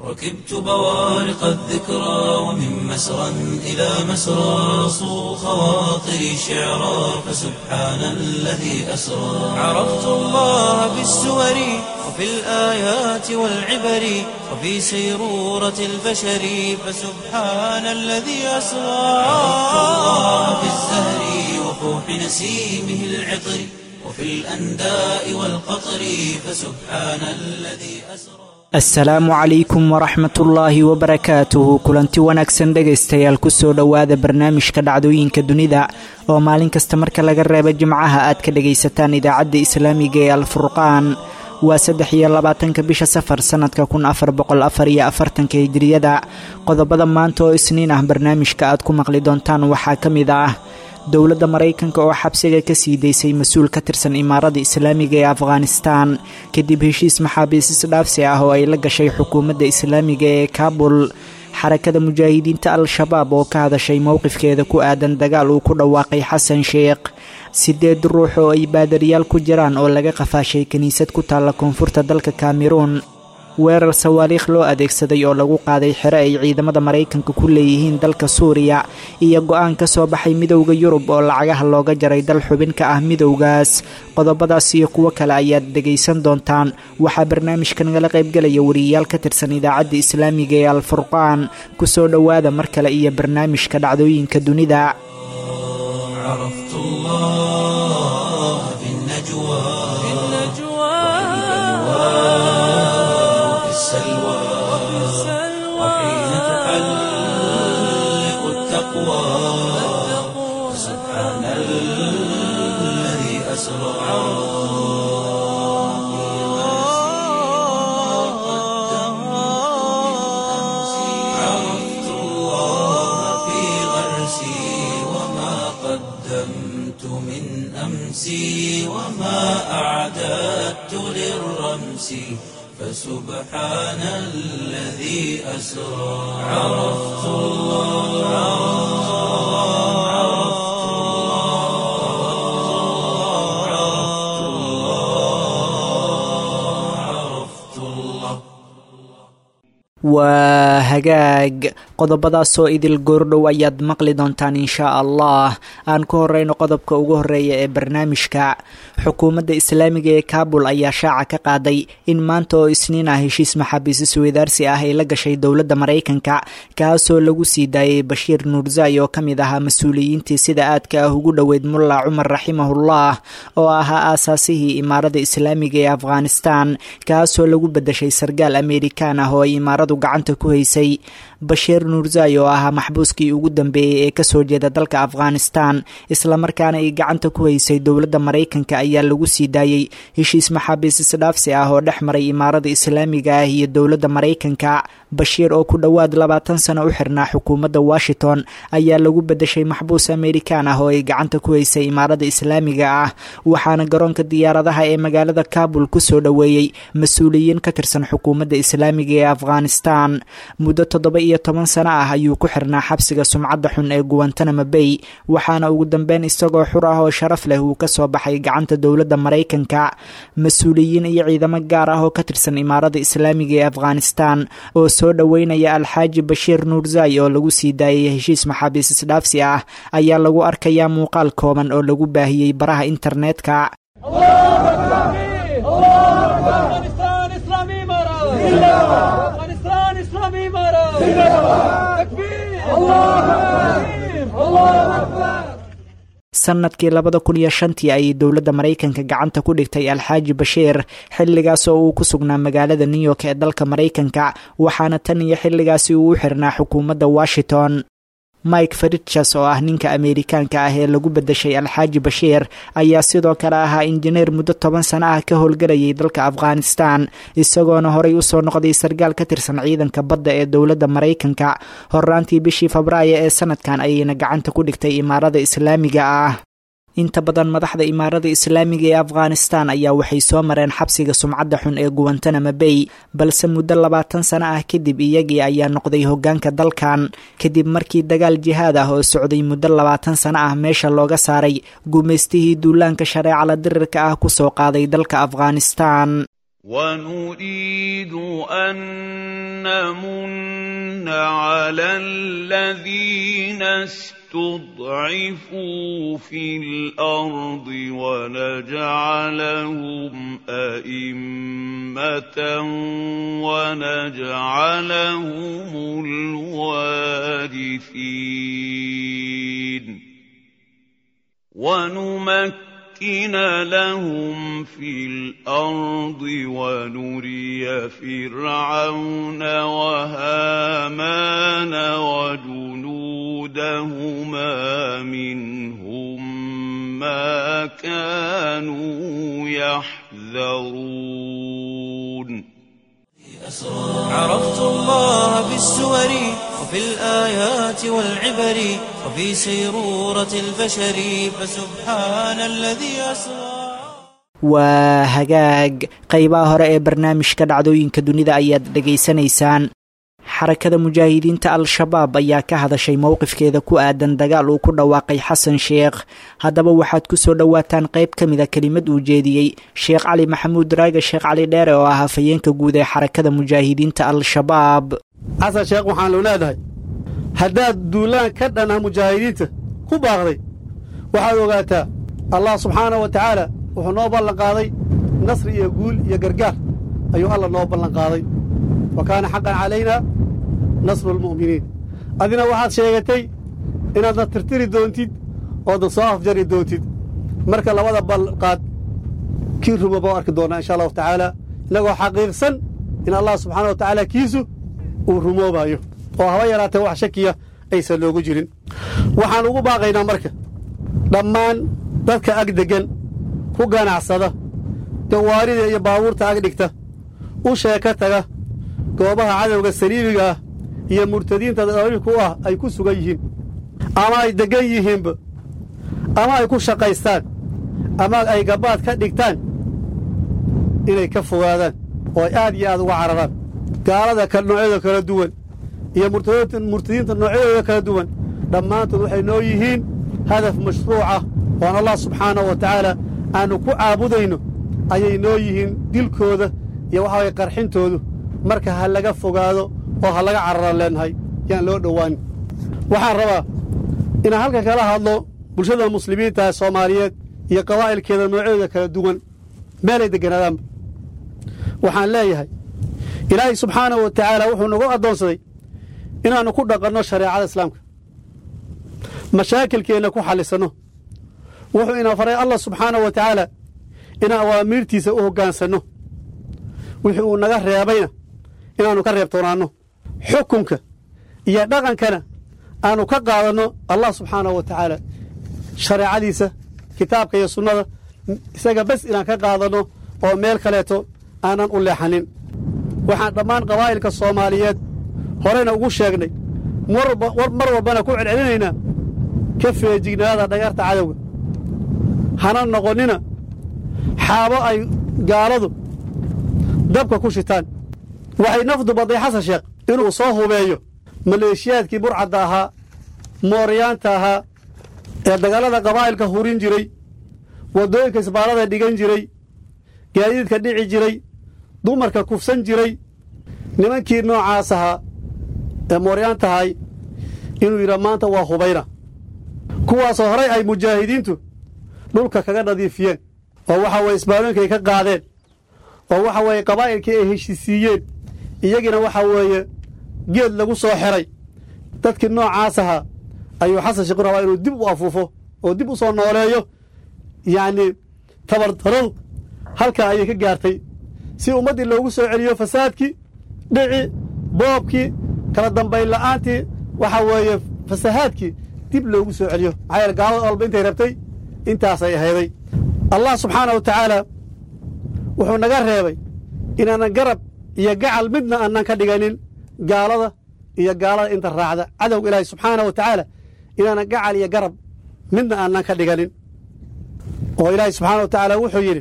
ركبت بوارق الذكرى ومن مسرى إلى مسرى صو خواطري شعرا فسبحان الذي أسرى عرفت الله بالسور وفي الآيات والعبر وفي سيرورة البشر فسبحان الذي أسرى عرفت الله بالزهر وفوح نسيمه العطر وفي الأنداء والقطر فسبحان الذي أسرى asalaamu calaykum waraxmatullaahi wabarakaatuhu kulanti wanaagsan dhegaystayaal kusoo dhowaada barnaamijka dhacdooyinka dunida oo maalin kasta marka laga reebo jimcaha aad ka dhagaysataan idaacadda islaamiga ee alfurqaan waa saddex iyo labaatanka bisha safar sannadka kun afar boqol afar iyo afartanka hijiriyada qodobada maanta oo isniin ah barnaamijka aad ku maqli doontaan waxaa ka mid ah dowladda maraykanka oo xabsiga ka sii daysay mas-uul ka tirsan imaarada islaamiga ee afghanistan kadib heshiis maxaabiis isdhaafsi ah oo ay la gashay xukuumadda islaamiga ee kaabul xarakada mujaahidiinta al-shabaab oo ka hadashay mowqifkeeda ku aadan dagaal uu ku dhawaaqay xasan sheekh sideed ruux oo ay baadariyaal ku jiraan oo laga qafaashay kiniisad ku taalla koonfurta dalka kameruun weerar sawaariikh loo adeegsaday oo lagu qaaday xero ay ciidamada maraykanka ku leeyihiin dalka suuriya iyo go-aan ka soo baxay midowda yurub oo lacagaha looga jaray dal xubin ka ah midowgaas qodobadaas iyo kuwo kale ayaad dhegaysan doontaan waxaa barnaamijka nagala qaybgelaya wariyayaal ka tirsan idaacadda islaamiga ee alfurqaan kusoo dhowaada mar kale iyo barnaamijka dhacdooyinka dunida السلوى وحين تحلق التقوى سبحان الذي أسرى عرفت الله في غرسي وما قدمت من أمسي وما أعددت للرمس فسبحان الذي أسرى عرفت الله عرفت الله عرفت الله عرفت الله waa hagaag qodobadaasoo idil goordhow ayaad maqli doontaan inshaa allah aan ku horeyno qodobka ugu horeeya ee barnaamijka xukuumadda islaamiga ee kaabul ayaa shaaca ka qaaday in maanta oo isniin ah heshiis maxaabiis isweydaarsi ah ay la gashay dowladda maraykanka kaasoo lagu sii daayay bashiir nuurzai oo ka mid ahaa mas-uuliyiintii sida aadka ah ugu dhoweyd mulla cumar raximahullah oo ahaa aasaasihii imaarada islaamiga ee afghanistan kaasoo lagu bedeshay sargaal amerikaan ah oo ay imaaradu gacanta ku haysay bashiir nuurzai oo ahaa maxbuuskii ugu dambeeyey ee kasoo jeeda dalka afghanistan islamarkaana ay gacanta ku haysay dowladda maraykanka ayaa lagu sii daayey heshiis maxaabiis isdhaafsi ah oo dhex maray imaarada islaamiga ah iyo dowladda maraykanka bashiir oo ku dhowaad labaatan sano u xirnaa xukuumadda washington ayaa lagu bedeshay maxbuus amerikaan ah oo ay gacanta ku haysay imaarada islaamiga ah waxaana garoonka diyaaradaha ee magaalada kabul kusoo dhoweeyey mas-uuliyiin ka tirsan xukuumadda islaamiga ee afghanistan muddo toddoba iyo toban sano ah ayuu ku xirnaa xabsiga sumcadda xun ee guwantanamo bay waxaana ugu dambeyn isagoo xur ah oo sharaf leh uu kasoo baxay gacanta dowladda maraykanka mas-uuliyiin iyo ciidamo gaar ah oo ka tirsan imaarada islaamiga ee afghanistan oo soo dhoweynaya alxaaji bashiir nuurzai oo lagu sii daayay heshiis maxaabiis isdhaafsi ah ayaa lagu arkayaa muuqaal kooban oo lagu baahiyey baraha internetka sanadkii labada kun iyo shantii ayay dowladda maraykanka gacanta ku dhigtay alxaaji bashiir xilligaas oo uu ku sugnaa magaalada new york ee dalka maraykanka waxaana tan iyo xilligaasi uu u xirnaa xukuumadda washington mike farichas oo ah ninka ameerikaanka ah ee lagu bedeshay alxaaji bashiir ayaa sidoo kale ahaa injineer muddo toban sano ah ka howlgalayay dalka afghanistan isagoona horey usoo noqday sargaal ka tirsan ciidanka badda ee dowladda maraykanka horaantii bishii febraayo ee sanadkan ayayna gacanta ku dhigtay imaarada islaamiga ah inta badan madaxda imaarada islaamiga ee afghanistan ayaa waxay soo mareen xabsiga sumcadda xun ee guwantanamo bay balse muddo labaatan sano ah kadib iyagii ayaa noqday hoggaanka dalkan kadib markii dagaal jihaad ah oo socday muddo labaatan sano ah meesha looga saaray gumaystihii duulaanka shareecala dirirka ah kusoo qaaday dalka afghanistan ونريد أن نمن على الذين استضعفوا في الأرض ونجعلهم أئمة ونجعلهم الوارثين ونمكن لهم في الأرض ونري فرعون وهامان وجنودهما منهم ما كانوا يحذرون عرفت الله بالسور وفي الآيات والعبر وفي سيرورة البشر فسبحان الذي أسرى waa hagaag qeybaha hore ee barnaamijka dhacdooyinka dunida ayaad dhegaysanaysaan xarakada mujaahidiinta al-shabaab ayaa ka hadashay mowqifkeeda ku aadan dagaal uu ku dhawaaqay xasan sheekh haddaba waxaad ku soo dhowaataan qayb ka mida kelimad uu jeediyey sheekh cali maxamuud raaga sheekh cali dheere oo ah hafayeenka guud ee xarakada mujaahidiinta al-shabaab xasan sheekh waxaanu leedahay haddaad duulaan ka dhan ah mujaahidiinta ku baaqday waxaad ogaataa allah subxaanahu wa tacaala wuxuu noo ballan qaaday nasri iyo guul iyo gargaar ayuu alla noo ballan qaaday wa kaana xaqan calaynaa nasru almu'miniin adina waxaad sheegatay inaadna tirtiri doontid oodna soo afjari doontid marka labada balqaad kii ruma baa u arki doonnaa insha allahu tacaala innagoo xaqiiqsan in allah subxaana wa tacaala kiisu uu rumoobayo oo haba yaraatee wax shakiya aysan noogu jirin waxaan ugu baaqaynaa marka dhammaan dadka ag deggan ku ganacsada gawaarida iyo baabuurta ag dhigta u sheeka taga goobaha cadowga saliibiga ah iyo murtadiinta dabiibku u ah ay ku sugan yihiin ama ay deggan yihiinba ama ay ku shaqaystaan ama ay gabbaad ka dhigtaan inay ka fogaadaan oo ay aad iyo aad uga cararaan gaalada noocyada kala duwan iyo murtadiinta noocyadooda kala duwan dhammaantood waxay noo yihiin hadaf mashruucah oon allah subxaanahu wa tacaala aannu ku caabudayno ayay noo yihiin dilkooda iyo waxa waye qarxintoodu marka ha laga fogaado oo ha laga cararaan leennahay yaan loo dhowaanin waxaan rabaa inaan halka kala hadlo bulshada muslimiinta ee soomaaliyeed iyo qabaa'ilkeeda noocyadooda kala duwan meelay degganaadaanba waxaan leeyahay ilaahay subxaanahu wa tacaala wuxuu nagu addoonsaday inaannu ku dhaqanno shareecada islaamka mashaakilkeenna ku xallisanno wuxuu ina faray allah subxaanahu wa tacaala inaan awaamiirtiisa u hoggaansanno wixii uu naga reebayna inaannu ka reebtoonaanno xukunka iyo dhaqankana aannu ka qaadanno allah subxaanahu wa tacaala shareecadiisa kitaabka iyo sunnada isaga bes inaan ka qaadanno oo meel kaleeto aanan u leexanin waxaan dhammaan qabaa'ilka soomaaliyeed horeyna ugu sheegnay mar walbana ku celcelinaynaa ka feejignaada dhagarta cadowga hana noqonnina xaabo ay gaaladu dabka ku shitaan waxay nafdu badday xasan sheekh inuu soo hubeeyo maleeshiyaadkii burcadda ahaa mooryaanta ahaa ee dagallada qabaa'ilka hurin jiray waddooyinka isbaarada dhigan jiray gaadiidka dhici jiray dumarka kufsan jiray nimankii noocaas ahaa ee mooryaantahay inuu yidhaa maanta waa hubayna kuwaasoo horay ay mujaahidiintu dhulka kaga nadiifiyeen oo waxa weye isbaarooyinkay ka qaadeen oo waxa weeye qabaa'ilkii ay heshisiiyeen iyagiina waxa weeye geed lagu soo xeray dadkii noocaas ahaa ayuu xasan sheekhu rabaa inuu dib u afuufo oo dib u soo nooleeyo yacnii tabardaradu halkaa ayay ka gaartay si ummaddii loogu soo celiyo fasaadkii dhici boobkii kala dambayn la'aantii waxa weeye fasahaadkii dib loogu soo celiyo maxaa yeele gaalada walba intay rabtay intaasay ahayday allah subxaanah wa tacaala wuxuu naga reebay inaanan garab iyo gacal midna aanan ka dhiganin gaalada iyo gaalada inta raacda cadowga ilaahi subxaanah wa tacaala inaanan gacal iyo garab midna aanan ka dhiganin oo ilaahi subxaana wa tacaala wuxuu yidhi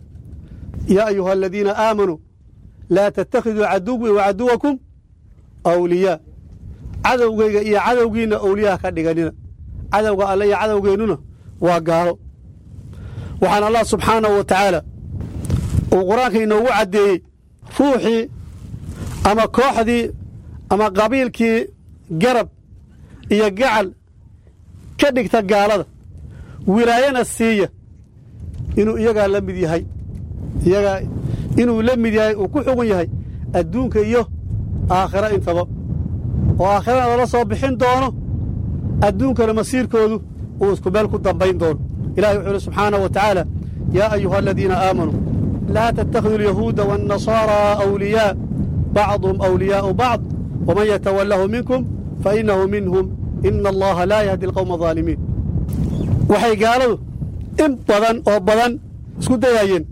yaa ayuha aladiina aamanuu laa tattakhiduu caduwii wa caduwakum awliyaa cadowgayga iyo cadowgiinna awliyaha ka dhiganina cadowga alle iyo cadowgeennuna waa gaalo waxaan allah subxaanahu wa tacaala uu qur-aanka inoogu caddeeyey ruuxii ama kooxdii ama qabiilkii garab iyo gacal ka dhigta gaalada wilaayana siiya inuu iyagaa la mid yahay iyagaa inuu la mid yahay uu ku xugun yahay adduunka iyo aakhiro intaba oo aakhirana lala soo bixin doono adduunkana masiirkoodu uu isku meel ku dambayn doono ilahi wuxuu uhi subxaanaه wa tacaala yaa ayuha aladiina aamanuu laa tattakhiduu alyahuuda waاnnasaaraa awliyaa bacduhum awliyaa'u bacd waman yatawallahu minkum fainahu minhum ina allaha laa yahdi alqowma alظaalimiin waxay gaaladu in badan oo badan isku dayaayeen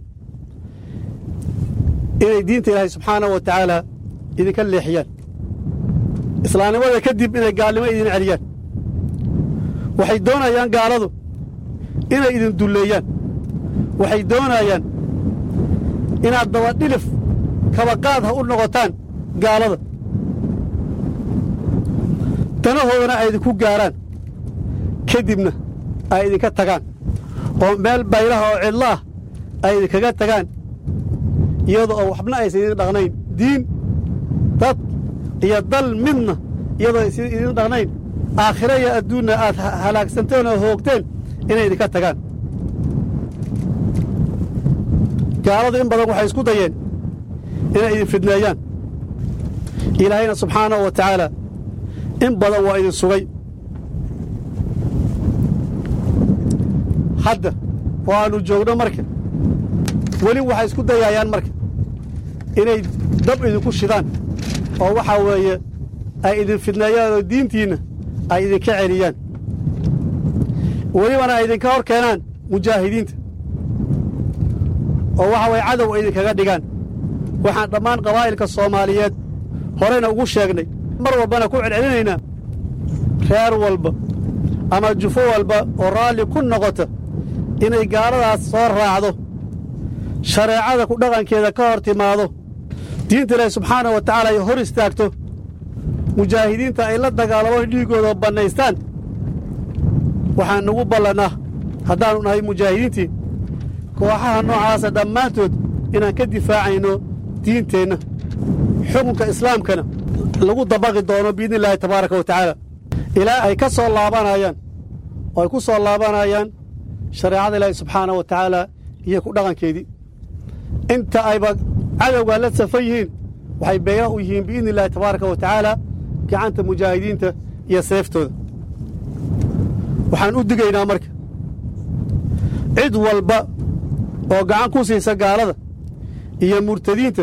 inay diinta ilaahay subxaanahu wa tacaala idinka leexiyaan islaamnimada kadib inay gaalnimo idin celiyaan waxay doonayaan gaaladu inay idin dulleeyaan waxay doonayaan inaad dabadhilif kabaqaad ha u noqotaan gaalada danahoodana ay idinku gaaraan ka dibna ay idinka tagaan oo meel baylaha oo cidlo ah ay idinkaga tagaan iyadoo oo waxbna aysan idin dhaqnayn diin dad iyo dal midna iyadoo aysan idin dhaqnayn aakhiro iyo adduunna aad halaagsanteen oo hoogteen inay idinka tagaan gaaladu in badan waxay isku dayeen inay idin fidneeyaan ilaahayna subxaanahu wa tacaala in badan waa idin sugay hadda oo aannu joogno marka weli waxay isku dayaayaan marka inay dab idinku shidaan oo waxaa weeye ay idin fidneeyaan oo diintiinna ay idinka celiyaan welibana ay idinka hor keenaan mujaahidiinta oo waxa waye cadow ay idinkaga dhigaan waxaan dhammaan qabaa'ilka soomaaliyeed horeyna ugu sheegnay mar walbana ku celcelinaynaa reer walba ama jufo walba oo raalli ku noqota inay gaaladaas soo raacdo shareecada ku dhaqankeeda ka hor timaado diinta ilaahi subxaanahu wa tacaala ay hor istaagto mujaahidiinta ay la dagaalamaan dhiiggooda bannaystaan waxaan nugu ballannaa haddaannu nahay mujaahidiintii kooxaha noocaasa dhammaantood inaan ka difaacayno diinteenna xukunka islaamkana lagu dabaqi doono biidni illaahi tabaaraka wa tacaala ilaa ay ka soo laabanayaan oo ay ku soo laabanayaan shareecada ilaahi subxaanah wa tacaala iyo ku dhaqankeedii inta ayba cadowgaa la safan yihiin waxay beega u yihiin biidni illaahi tabaaraka wa tacaala gacanta mujaahidiinta iyo seeftooda waxaan u digaynaa marka cid walba oo gacan ku siisa gaalada iyo murtadiinta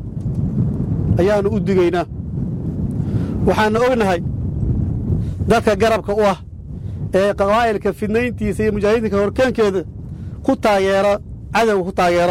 ayaannu u digaynaa waxaannu ognahay dadka garabka u ah ee qabaa'ilka fidnayntiisa iyo mujaahidiinka horkeenkeeda ku taageera cadowga ku taageera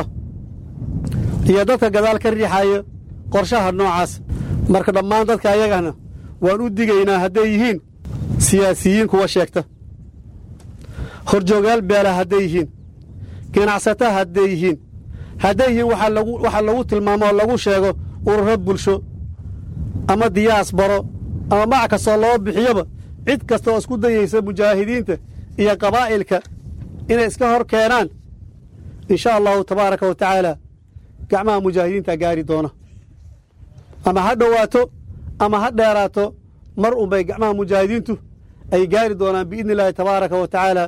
iyo dadka gadaal ka riixaya qorshaha noocaas marka dhammaan dadka ayagana waan u digaynaa hadday yihiin siyaasiyiin kuwa sheegta horjoogayaal beela hadday yihiin ganacsata hadday yihiin hadday yihiin waxa lagu tilmaamo oo lagu sheego ururo bulsho ama diyaas baro ama magac kastoo loo bixiyoba cid kasta oo isku dayaysa mujaahidiinta iyo qabaa'ilka inay iska hor keenaan in sha allahu tabaaraka wa tacaala gacmaha mujaahidiinta gaari doona ama ha dhowaato ama ha dheeraato mar unbay gacmaha mujaahidiintu ay gaari doonaan biidni illaahi tabaaraka wa tacaala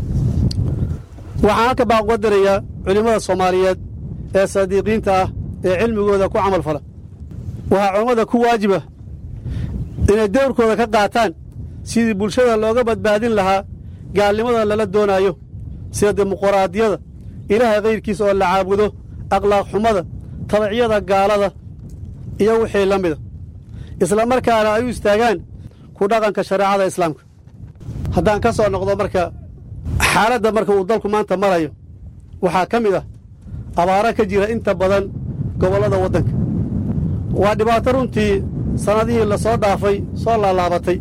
waxaan halka baa uga dirayaa culimmada soomaaliyeed ee saadiiqiinta ah ee cilmigooda ku camal fala waxaa culammada ku waajiba inay dowrkooda ka qaataan sidii bulshada looga badbaadin lahaa gaalnimadan lala doonaayo sida dimuquraadiyada ilaahay kayrkiisa oo la caabudo akhlaaq xumada tabicyada gaalada iyo wixii la mida isla markaana ay u istaagaan ku dhaqanka shareecada islaamka haddaan ka soo noqdo marka xaaladda marka uu dalku maanta marayo waxaa ka mid ah abaaro ka jira inta badan gobollada waddanka waa dhibaato runtii sannadihii la soo dhaafay soo laalaabatay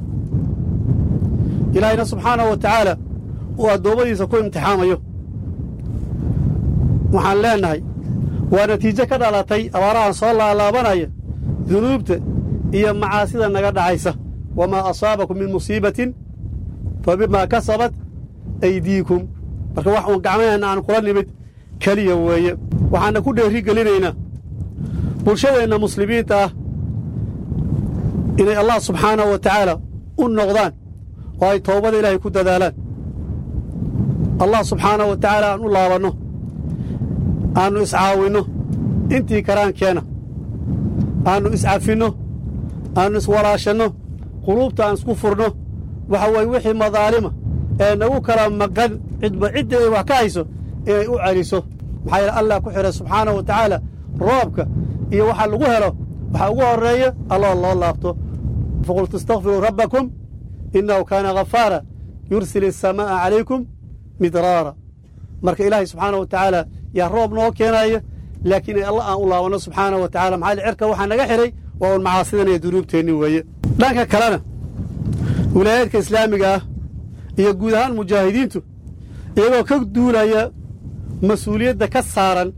ilaahayna subxaanahu wa tacaala uu addoommadiisa ku imtixaamayo waxaan leennahay waa natiijo ka dhalatay abaarahan soo laalaabanaya dunuubta iyo macaasida naga dhacaysa wamaa asaabakum min musiibatin fa bimaa kasabat aydiikum marka wax uun gacmaheenna aan kula nimid keliya weeye waxaana ku dheeri gelinaynaa bulshadeenna muslimiinta ah inay allah subxaanahu wa tacaala u noqdaan oo ay toobada ilaahay ku dadaalaan allah subxaanahu wa tacaala aan u laabanno aannu iscaawinno intii karaankeenna aannu iscafinno aannu iswalaashanno quluubta aan isku furno waxa weeye wixii madaalima ee nagu kala maqan cidba cidda ay wax ka hayso inay u celiso maxaa yeele allah ku xidhay subxaanahu wa tacaala roobka iyo waxa lagu helo waxaa ugu horreeya allah loo laabto faqultu istakfiruu rabbakum innahu kaana ghafaara yursil asamaa'a calaykum midraara marka ilaahay subxaanahu wa tacaala yaa roob noo keenaaya laakiin in allah aan u laabanno subxaanahu wa tacala maxaa cerka waxaa naga xidhay waa un macaasidan iyo dunuubteenni weeye dhanka kalena wilaayaadka islaamiga ah iyo guud ahaan mujaahidiintu iyagoo ka duulaya mas-uuliyadda ka saaran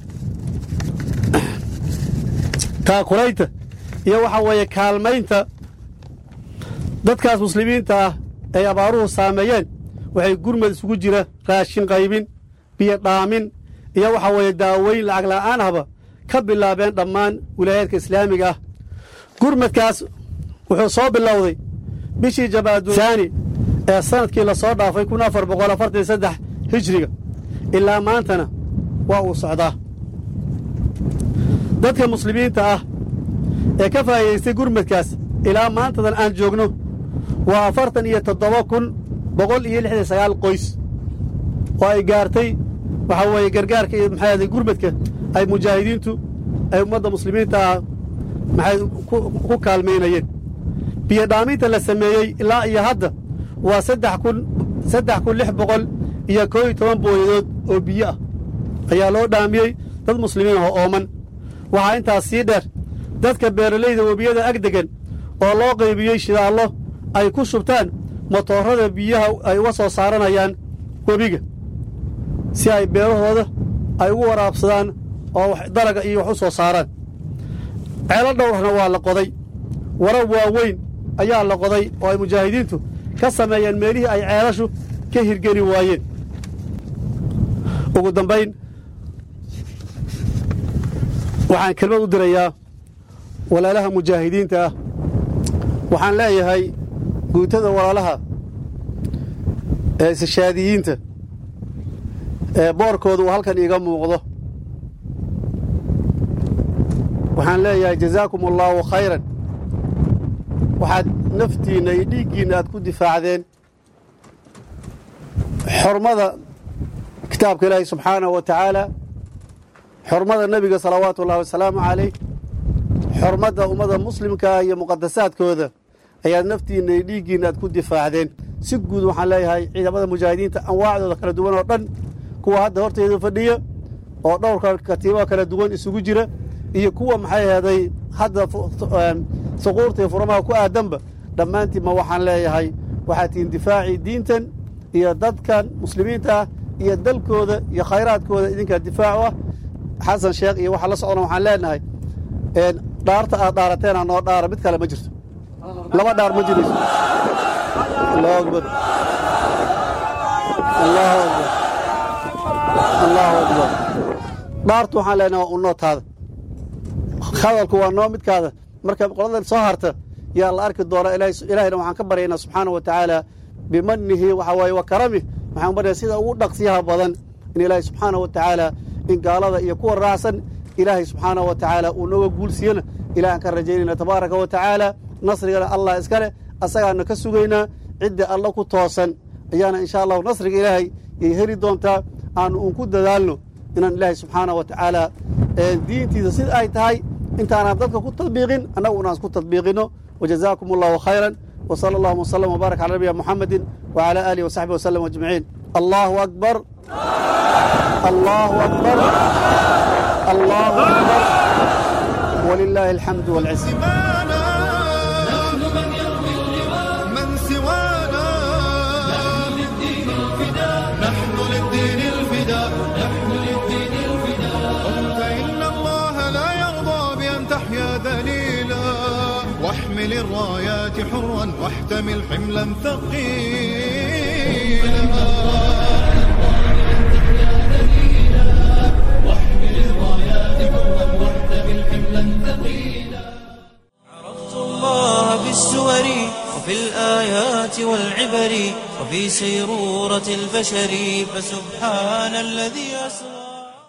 taakulaynta iyo waxa weeye kaalmaynta dadkaas muslimiinta ah ay abaaruhu saameeyeen waxay gurmad isugu jira raashin qaybin biyo dhaamin iyo waxa weeye daaweyn lacag la'aan ahba ka bilaabeen dhammaan wilaayaadka islaamiga ah gurmadkaas wuxuu soo bilowday bishii jabaadusaani ee sanadkii la soo dhaafay kun afar boqol afartan saddex hijriga ilaa maantana waa uu socdaa dadka muslimiinta ah ee ka faa'iidaystay gurmadkaas ilaa maantadan aan joogno waa afartan iyo toddoba kun boqol iyo lixdan sagaal qoys oo ay gaartay waxaa weeye gargaarka iyo maxay ahaday gurmadka ay mujaahidiintu ay ummadda muslimiinta ah maxay ku kaalmaynayeen biyo dhaaminta la sameeyey ilaa iyo hadda waa saddex kun saddex kun lix boqol iyo koo iyo toban booyadood oo biyo ah ayaa loo dhaamiyey dad muslimiin oo ooman waxaa intaas sii dheer dadka beeralayda webiyada ag degan oo loo qaybiyey shidaallo ay ku shubtaan motoorada biyaha ay uga soo saaranayaan webiga si ay beerahooda ay ugu waraabsadaan oo dalaga iyo wax u soo saaraan ceelo dhowrna waa la qoday warab waaweyn ayaa la qoday oo ay mujaahidiintu ka sameeyeen meelihii ay ceelashu ka hirgeli waayeen ugu dambayn waxaan kelmad u dirayaa walaalaha mujaahidiinta ah waxaan leeyahay guutada walaalaha ee istishaadiyiinta ee boorkoodu uu halkan iiga muuqdo waxaan leeyahay jazaakum allaahu khayran waxaad naftiinna iyo dhiiggiinna aad ku difaacdeen xormada kitaabka ilaahi subxaanahu wa tacaala xormada nebiga salawaatu ullahi wasalaamu calayh xormadda ummadda muslimkaa iyo muqadasaadkooda ayaad naftiinna iyo dhiiggiinna aad ku difaacdeen si guud waxaan leeyahay ciidamada mujaahidiinta anwaacdooda kala duwan oo dhan kuwa hadda horteeda fadhiya oo dhowrka katiibaha kala duwan isugu jira iyo kuwa maxay aheeday hadda suquurta iyo furamaha ku aadanba dhammaantiinma waxaan leeyahay waxaad tihiin difaacii diintan iyo dadkan muslimiinta ah iyo dalkooda iyo khayraadkooda idinkaa difaacu ah xasan sheekh iyo waxaa la socdana waxaan leenahay dhaarta aad dhaarateena noo dhaara mid kale ma jirto laba dhaar ma jirayso allahu akbar allahu akbar allahu akbar dhaartu waxaan leenahay waa unootaada hadalku waa noo midkaada marka qoladan soo harta yaa la arki doona ilaahayna waxaan ka baryaynaa subxaana wa tacaala bimanihi waxa waaye wa karamih waxaan baryaa sida ugu dhaqsiyaha badan in ilaahay subxaana wa tacaala in gaalada iyo kuwa raacsan ilaahay subxaana wa tacaala uu nooga guulsiiyana ilaah aan ka rajaynayna tabaaraka wa tacaala nasrigana allah iska leh asagaana ka sugaynaa cidda alla ku toosan ayaana insha allahu nasriga ilaahay yay heli doontaa aanu uun ku dadaalno inaan ilaahay subxaana wa tacaala diintiisa sida ay tahay intaanaan dadka ku tadbiiqin annagu unaan isku tadbiiqino wajazaakum allahu khayran وصلى الله وسلم وبارك على نبينا محمد وعلى آله وصحبه وسلم أجمعين الله أكبر الله أكبر الله أكبر ولله الحمد والعزة من سوانا نحن للدين الفداء نحن للدين الفداء فإن الله لا يرضى بأن تحيا ذليلا واحمل الرايات حرا واحتمل حملا ثقيلا واحمل عرفت الله بالسور وفي الآيات والعبر وفي سيرورة البشر فسبحان الذي أسرى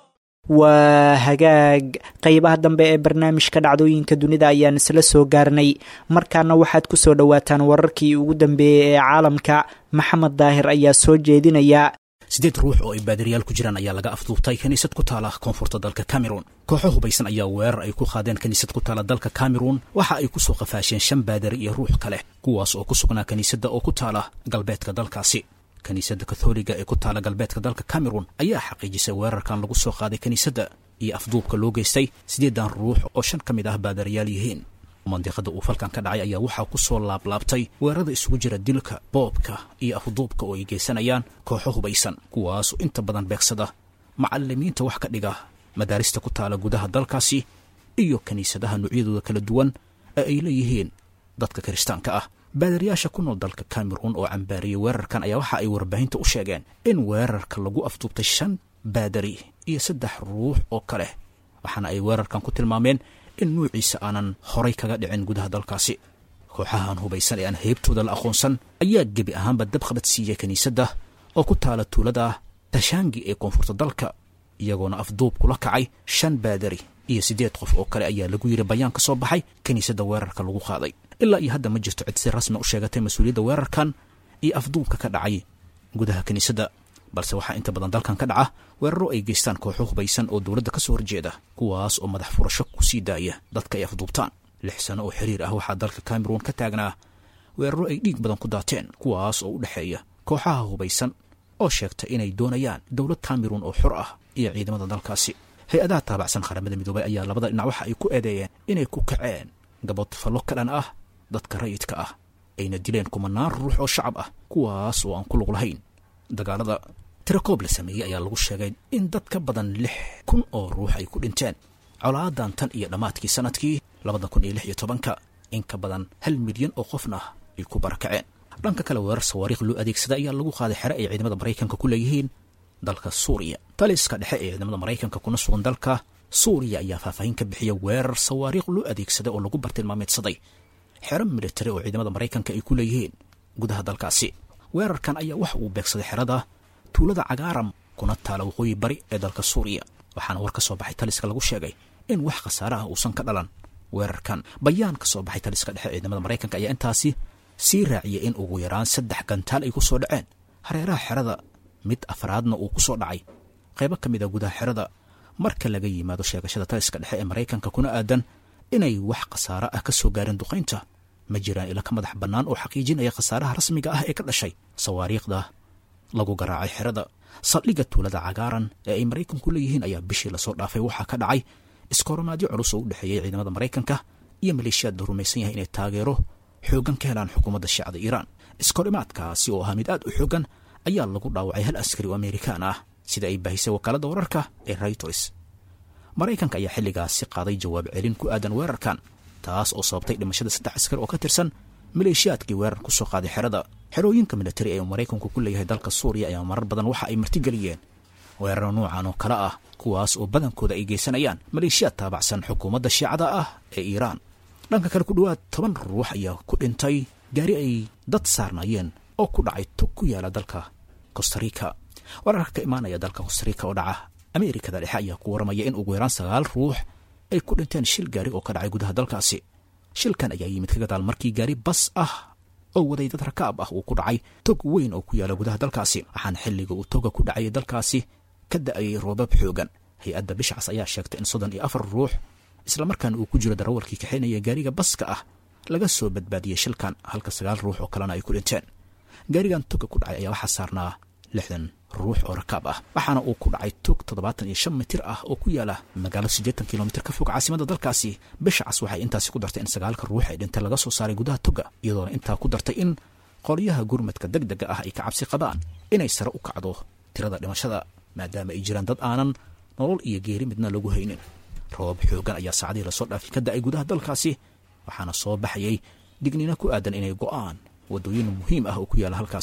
waa hagaag qeybaha dambe ee barnaamijka dhacdooyinka dunida ayaan isla soo gaarnay markaana waxaad ku soo dhowaataan wararkii ugu dambeeyey ee caalamka maxamed daahir ayaa soo jeedinaya siddeed ruux oo ay baadiriyaal ku jiraan ayaa laga afduubtay kiniisad ku taala koonfurta dalka cameron kooxo hubaysan ayaa weerar ay ku qaadeen kiniisad ku taala dalka cameron waxa ay ku soo qafaasheen shan baadari iyo ruux kale kuwaas oo ku sugnaa kiniisadda oo ku taala galbeedka dalkaasi kiniisadda katholiga ee ku taala galbeedka dalka cameron ayaa xaqiijisay weerarkan lagu soo qaaday kiniisadda iyo afduubka loo geystay siddeedan ruux oo shan ka mid ah baadariyaal yihiin mandiqada uu falkan ka dhacay ayaa waxaa ku soo laablaabtay weerarada isugu jira dilka boobka iyo afduubka oo ay geysanayaan kooxo hubaysan kuwaasoo inta badan beegsada macalimiinta wax ka dhiga madaarista ku taala gudaha dalkaasi iyo kiniisadaha noocyadooda kala duwan ee ay leeyihiin dadka kiristaanka ah baadariyaasha ku nool dalka cameron oo cambaariyey weerarkan ayaa waxa ay warbaahinta u sheegeen in weerarka lagu afduubtay shan baadari iyo saddex ruux oo kale waxaana ay weerarkan ku tilmaameen in nuuciisa aanan horay kaga dhicin gudaha dalkaasi kooxahan hubaysan ee aan heybtooda la aqoonsan ayaa gebi ahaanba dabkhabad siiyey kiniisadda oo ku taala tuulada tashaangi ee koonfurta dalka iyagoona afduub kula kacay shan baadari iyo siddeed qof oo kale ayaa lagu yidhi bayaan ka soo baxay kiniisadda weerarka lagu qaaday ilaa iyo hadda ma jirto cid si rasmi u sheegatay mas-uuliyadda weerarkan iyo afduubka ka dhacay gudaha kiniisadda balse waxaa inta badan dalkan ka dhaca weeraro ay geystaan kooxo hubaysan oo dowladda ka soo horjeeda kuwaas oo madax furasho ku sii daaya dadka ay afduubtaan lix sano oo xiriir ah waxaa dalka cameron ka taagnaa weeraro ay dhiig badan ku daateen kuwaas oo u dhexeeya kooxaha hubaysan oo sheegta inay doonayaan dowlad cameron oo xor ah iyo ciidamada dalkaasi hay-adaha taabacsan qaramada midoobay ayaa labada dhinac waxa ay ku eedeeyeen inay ku kaceen gabodfallo ka dhan ah dadka rayidka ah ayna dileen kumanaan ruux oo shacab ah kuwaas oo aan ku lug lahayn dagaalada tirakoob la sameeyey ayaa lagu sheegay in dad ka badan lix kun oo ruux ay ku dhinteen colaadan tan iyo dhammaadkii sanadkii labada kun iyo lix iyo tobanka in ka badan hal milyan oo qofna ay ku barakaceen dhanka kale weerar sawaariikh loo adeegsada ayaa lagu qaaday xere ay ciidamada maraykanka ku leeyihiin dalka suuriya taliska dhexe ee ciidamada maraykanka kuna sugan dalka suuriya ayaa faahfaahin ka bixiya weerar sawaariikh loo adeegsaday oo lagu bartilmaameedsaday xero militari oo ciidamada maraykanka ay ku leeyihiin gudaha dalkaasi weerarkan ayaa waxa uu beegsaday xerada tuulada cagaaram kuna taala waqooyi bari ee dalka suuriya waxaana war ka soo baxay taliska lagu sheegay in wax khasaare ah uusan ka dhalan weerarkan bayaan ka soo baxay taliska dhexe ciidamada maraykanka ayaa intaasi sii raaciyay in ugu yaraan saddex gantaal ay ku soo dhaceen hareeraha xerada mid afraadna uu ku soo dhacay qaybo ka mid a gudaha xerada marka laga yimaado sheegashada taliska dhexe ee maraykanka kuna aadan inay wax khasaare ah ka soo gaareen duqaynta ma jiraan ila ka madax bannaan oo xaqiijinaya khasaaraha rasmiga ah ee ka dhashay sawaariikhda lagu garaacay xerada saldhigga tuulada cagaaran ee ay maraykanku leeyihiin ayaa bishii lasoo dhaafay waxaa ka dhacay iskoronaadyo culus oo u dhexeeyay ciidamada maraykanka iyo maleeshiyaad la rumaysan yahay inay taageero xooggan ka helaan xukuumadda shiicada iiraan iskorimaadkaasi oo ahaa mid aad u xooggan ayaa lagu dhaawacay hal askari oo amerikaan ah sida ay baahisay wakaaladda wararka ee raytors maraykanka ayaa xilligaasi qaaday jawaab celin ku aadan weerarkan taas oo sababtay dhimashada saddex askari oo ka tirsan maleeshiyaadkii weerar ku soo qaaday xerada xerooyinka militari ee uu maraykanku ku leeyahay dalka suuriya ayaa marar badan waxa ay martigeliyeen weeraro noocan oo kale ah kuwaas oo badankooda ay geysanayaan maleeshiyaad taabacsan xukuumadda shiicada ah ee iiraan dhanka kale ku dhowaad toban ruux ayaa ku dhintay gaari ay dad saarnaayeen oo ku dhacay tog ku yaala dalka costarica wararka ka imaanaya dalka costarica oo dhaca ameerikada dhexe ayaa ku waramaya in ugu yaraan sagaal ruux ay ku dhinteen shil gaari oo ka dhacay gudaha dalkaasi shilkan ayaa yimid ka gadaal markii gaari bas ah oo waday dad rakaab ah uu ku dhacay tog weyn oo ku yaala gudaha dalkaasi waxaana xilliga uu toga ku dhacayay dalkaasi ka da-ayay roobab xoogan hay-adda bishcas ayaa sheegtay in soddon iyo afar ruux islamarkaana uu ku jiro darawalkii kaxaynaya gaariga baska ah laga soo badbaadiyey shilkan halka sagaal ruux oo kalena ay ku dhinteen gaarigan toga ku dhacay ayaa waxaa saarnaa lixdan ruux oo rakaab ah waxaana uu ku dhacay tog toddobaatan iyo shan mitir ah oo ku yaala magaalo siddeetan kilomitir ka fog caasimadda dalkaasi bishcas waxay intaasi ku dartay in sagaalka ruux ee dhintay laga soo saaray gudaha toga iyadoona intaa ku dartay in qolyaha gurmadka deg dega ah ay ka cabsi qabaan inay sare u kacdo tirada dhimashada maadaama ay jiraan dad aanan nolol iyo geeri midna lagu haynin roobab xoogan ayaa saacadihii lasoo dhaafay ka da-ay gudaha dalkaasi waxaana soo baxayay digniino ku aadan inay go'aan waddooyin muhiim ah oo ku yaala halkaasi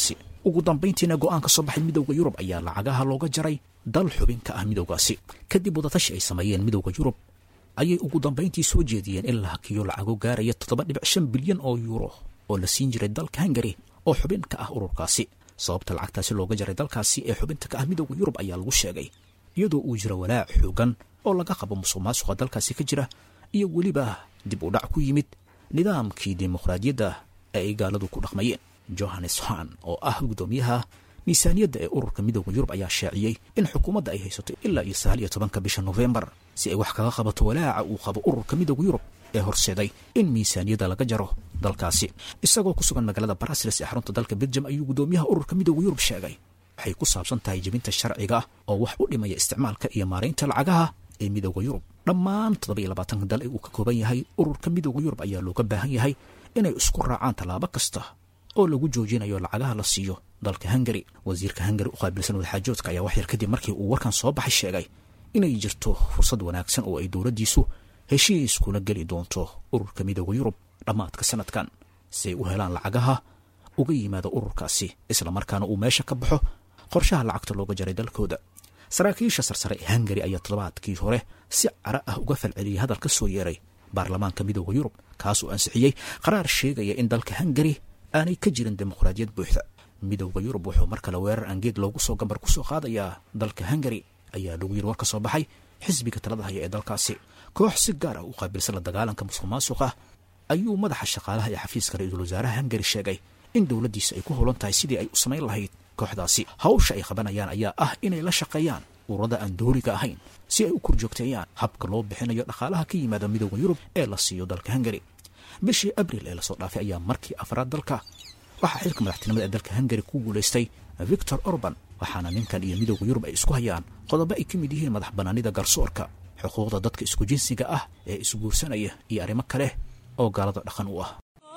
ugu dambayntiina go'aan ka soo baxay midowda yurub ayaa lacagaha looga jaray dal xubin ka ah midowgaasi kadib wadatashi ay sameeyeen midowda yurub ayay ugu dambayntii soo jeediyeen in la hakiyo lacago gaaraya toddoba dhibic shan bilyan oo yuuro oo la siin jiray dalka hungari oo xubin ka ah ururkaasi sababta lacagtaasi looga jaray dalkaasi ee xubinta ka ah midowda yurub ayaa lagu sheegay iyadoo uu jiro walaac xoogan oo laga qabo musuq maasuqa dalkaasi ka jira iyo weliba dib u dhac ku yimid nidaamkii dimuqraadiyadda ee ay gaaladu ku dhaqmayeen johannes han oo ah guddoomiyaha miisaaniyadda ee ururka midowda yurub ayaa shaaciyey in xukuumadda ay haysato ilaa iyo sagaal iyo tobanka bisha nofembar si ay wax kaga qabato walaaca uu qabo ururka midowda yurub ee horseeday in miisaaniyadda laga jaro dalkaasi isagoo ku sugan magaalada barasiles ee xarunta dalka belgium ayuu guddoomiyaha ururka midowda yurub sheegay waxay ku saabsan tahay jebinta sharciga oo wax u dhimaya isticmaalka iyo maaraynta lacagaha ee midowda yurub dhammaan toddoba iyo labaatanka dal ee uu ka kooban yahay ururka midowda yurub ayaa looga baahan yahay inay isku raacaan tallaabo kasta oo lagu joojinayo lacagaha la siiyo dalka hungari wasiirka hungari u qaabilsan wadaxaajoodka ayaa waxyar kadib markii uu warkan soo baxay sheegay inay jirto fursad wanaagsan oo ay dowladdiisu heshiis kula geli doonto ururka midowda yurub dhammaadka sanadkan si ay u helaan lacagaha uga yimaada ururkaasi islamarkaana uu meesha ka baxo qorshaha lacagta looga jaray dalkooda saraakiisha sarsare ee hungari ayaa toddobaadkii hore si cara ah uga falceliyay hadal ka soo yeeray baarlamaanka midowda yurub kaas oo ansixiyey qaraar sheegaya in dalka hungari aanay ka jirin dimuqraadiyad buuxda midowda yurub wuxuu mar kale weerar angeed loogu soo gambar ku soo qaadayaa dalka hungari ayaa lagu yiri war ka soo baxay xisbiga talada haya ee dalkaasi koox si gaar ah u qaabilsan la dagaalanka musuq maasuqa ayuu madaxa shaqaalaha ee xafiiska ra-iisul wasaaraha hungari sheegay in dowladdiisa ay ku howlan tahay sidii ay u samayn lahayd kooxdaasi hawsha ay qabanayaan ayaa ah inay la shaqeeyaan ururada aan dooriga ahayn si ay u korjoogteeyaan habka loo bixinayo dhaqaalaha ka yimaada midowda yurub ee la siiyo dalka hungari bishii abril ee lasoo dhaafay ayaa markii afraad dalka waxaa xilka madaxtinimada ee dalka hungari ku guulaystay victor orban waxaana ninkan iyo midowda yurub ay isku hayaan qodobo ay ka mid yihiin madax banaanida garsoorka xuquuqda dadka isku jinsiga ah ee isguursanaya iyo arrimo kale oo gaalada dhaqan u ah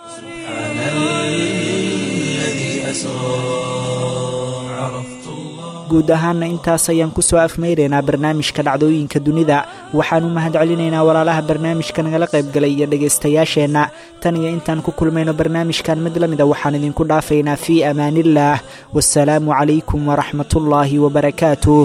guud ahaanna intaas ayaan ku soo afmaynaynaa barnaamijka dhacdooyinka dunida waxaan u mahad celinaynaa walaalaha barnaamijka nagala qaybgalay iyo dhegaystayaasheenna tan iyo intaan ku kulmayno barnaamijkan mid la mida waxaan idinku dhaafaynaa fii amaaniillaah wasalaamu calaykum waraxmatullaahi wabarakaatuh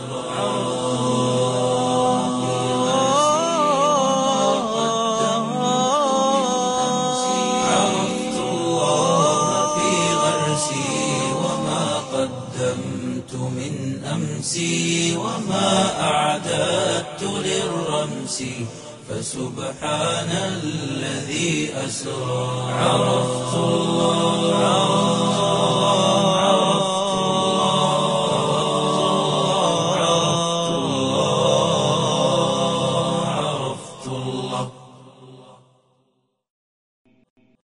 عرفت الله في غرسي وما قدمت من أمسي وما أعددت للرمس فسبحان الذي أسرى عرفت الله